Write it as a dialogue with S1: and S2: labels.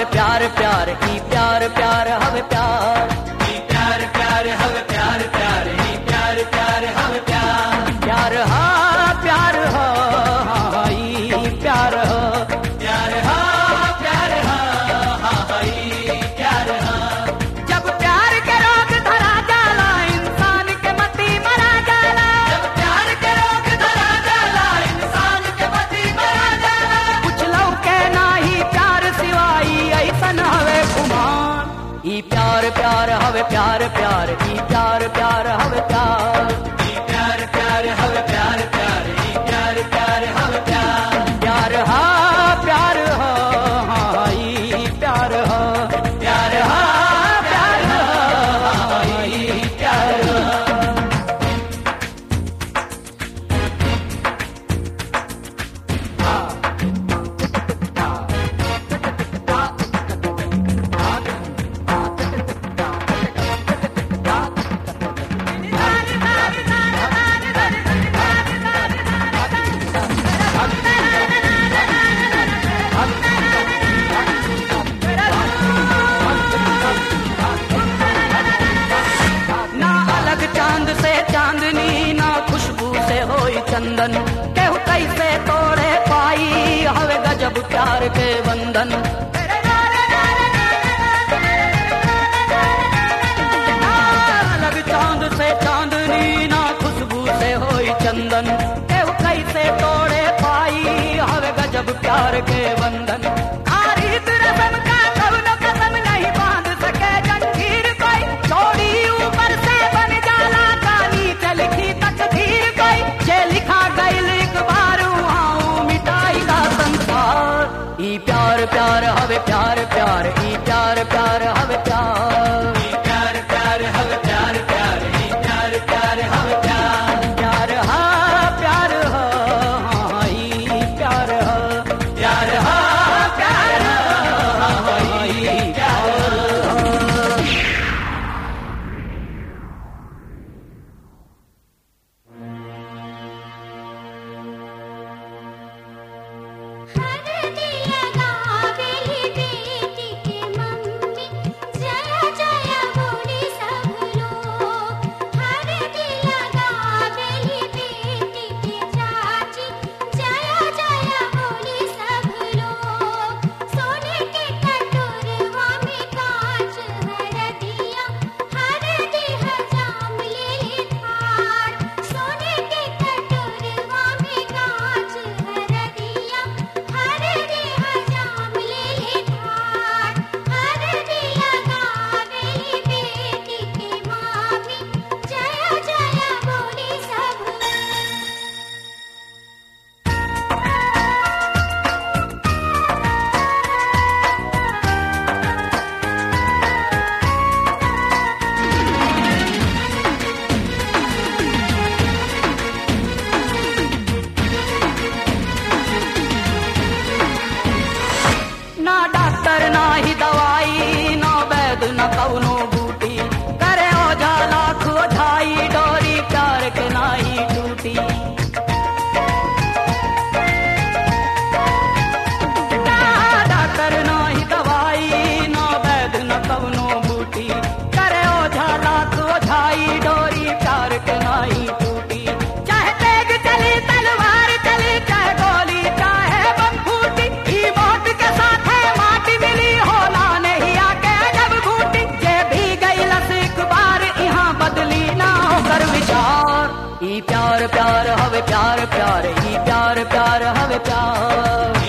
S1: हवे प्यार प्यार ई प्यार प्यार हवे प्यार
S2: ई प्यार प्यार हवे प्यार प्यार ई प्यार प्यार हवे प्यार
S1: प्यार हा प्यार हा हा, ई प्यार हा
S2: प्यार हा प्यार हा हा हा, ई प्यार हा
S1: जब प्यार के रोग धरा जाला इंसान के मती मरा जाला
S2: जब प्यार के रोग धरा जाला इंसान के मती मरा जाला
S1: कुछ लौके नाही प्यार सिवाई ऐसन हवे खुमान ई प्यार प्यार हवे प्यार प्यार ई प्यार प्यार हवे प्यार
S2: ई प्यार प्यार हवे प्यार प्यार ई प्यार प्यार हवे प्यार
S1: प्यार हा प्यार हा हा, ई प्यार हा
S2: प्यार हा प्यार हा हा, ई प्यार हा
S1: ना अलग चांद से चांदनी ना खुशबू से होई चंदन केहू कैसे तोड़े पाई हवे गजब प्यार के बंधन ना अलग चांद से चांदनी ना खुशबू से होई चंदन केहू कैसे तोड़े पाई हवे गजब प्यार के बंधन आरित रसम का कौनो कसम नहीं बांध सके जंजीर कोई चोरी ऊपर से बन जाला कानी चल की तकदीर कोई जे लिखा गईल एक बार वहाँ मिटाई का संसार ई प्यार प्यार हवे प्यार प्यार ई प्यार प्यार हवे प्यार
S2: ई प्यार प्यार हवे प्यार प्यार ई प्यार प्यार हवे प्यार
S1: प्यार हा प्यार हा हाँ, ई प्यार हा
S2: प्यार हा प्यार हा हा, ई प्यार हा
S3: हर दिया गावेली बेटी के मम्मी जय जय बोले सब लोग हर दिया गावेली बेटी के चाची जय जय बोले सब लोग सोने के कटोरवा में कांच हर दिया हर दिह जाम ले थार सोने के कटोरवा में कांच हर दिया हर दिह जाम ले थार हर दिया गावेली बेटी के मामी जय जय बोले सब
S1: ना डॉक्टर ना ही दवाई ना वैद न कौनो बूटी करे ओझा लाख ओझाई डोरी प्यार के नाही टूटी ना डॉक्टर ना ही दवाई ना वैद न कौनो बूटी करे ओझा लाख ओझाई डोरी प्यार के नाही टूटी चाहे तेग चली तलवार चली चाहे गोली चाहे बम फूटी ई मौत के साथ है माटी मिली होला नहीं आके जब घूटी जे भी गई लस एक बार यहाँ बदली ना होकर विचार ई प्यार प्यार हवे प्यार प्यार ई प्यार प्यार हवे प्यार